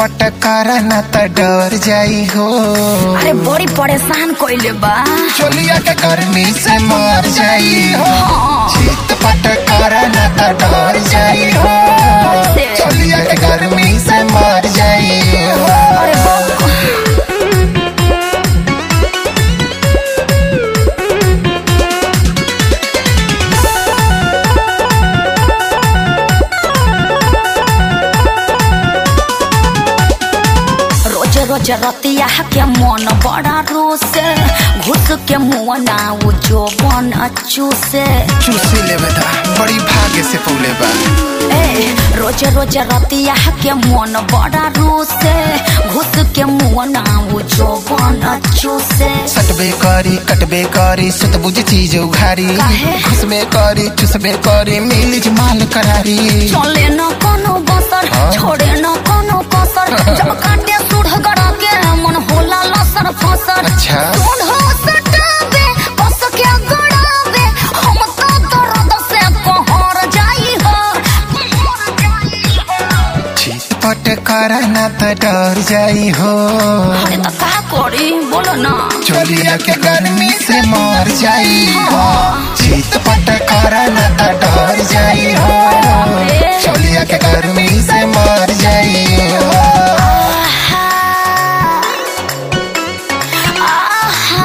पट करा ना त डर जाई हो अरे बड़ी परेशान कइले बा चोलिया के गर्मी से मर जाई हो चित पट करा ना त डर जाई हो चोलिया के गर्मी से मर जाई हो अरे बाप रोज रोज रतिया के मन बड़ा रोसे घुस के मुँह ना वो जो बन चूसे चूसी ले बेटा बड़ी भाग्य से पौले बा ए रोज रोज रतिया के मन बड़ा रोसे घुस के मुँह ना वो जो बन चूसे सटबे करी कटबे करी सुत बुझ चीज उघारी काहे? घुसबे करी चुसबे करी मिली माल करारी चले न कोनो बसर हाँ? छोड़े न कोनो कसर जब काटे सुढ़ गड़ा के मन होला लसर फसर अच्छा। सुढ़ सटावे कस के गड़ावे हम तो दर्द से कहर जाई हो चित पट करा ना त डर जाई हो अरे तो का करी बोलो ना चोलिया के गर्मी से मर जाई हो चित पट करा ना त डर जाई हो चोलिया के गर्मी से मर जाई हो आहा आहा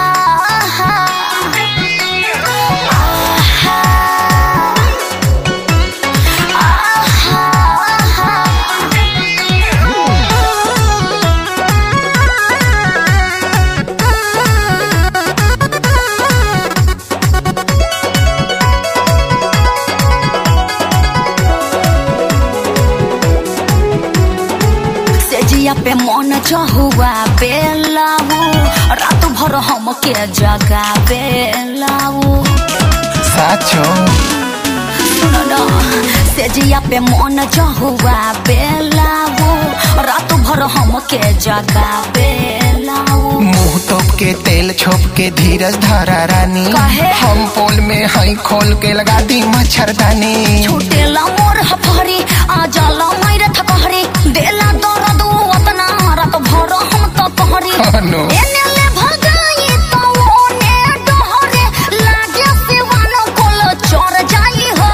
सेजिया पे मन चहुआ बेलाऊ रात भर हम के जगा बेलाऊ साचो सुनो न सेजिया पे मन चहुआ बेलाऊ रात भर हम के जगा बेलाऊ मुंह तोप के तेल छोप के धीरज धरा रानी काहे? हम पोल में हई खोल के लगा दी मच्छरदानी छूटेला मोर हफरी आ जाला मारे थकहरी देला दर्द उतना रात भर हम तो कहरी अनु। एने ले भगाई तो ओने डहरे लागे सिवानो कोल चोर जाई हो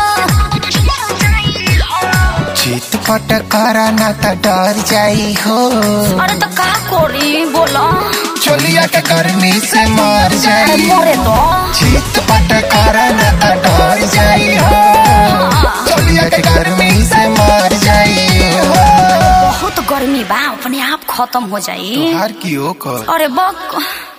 चित पट करा ना त डर जाई हो अरे तो का करी बोला चोलिया के गर्मी से मर जाई मोरे तो चित पट करा ना त डर जाई हो चोलिया के गर्मी से मर जाई हो बहुत गर्मी बा अपने आप खत्म हो जाई हर की ओकर अरे बक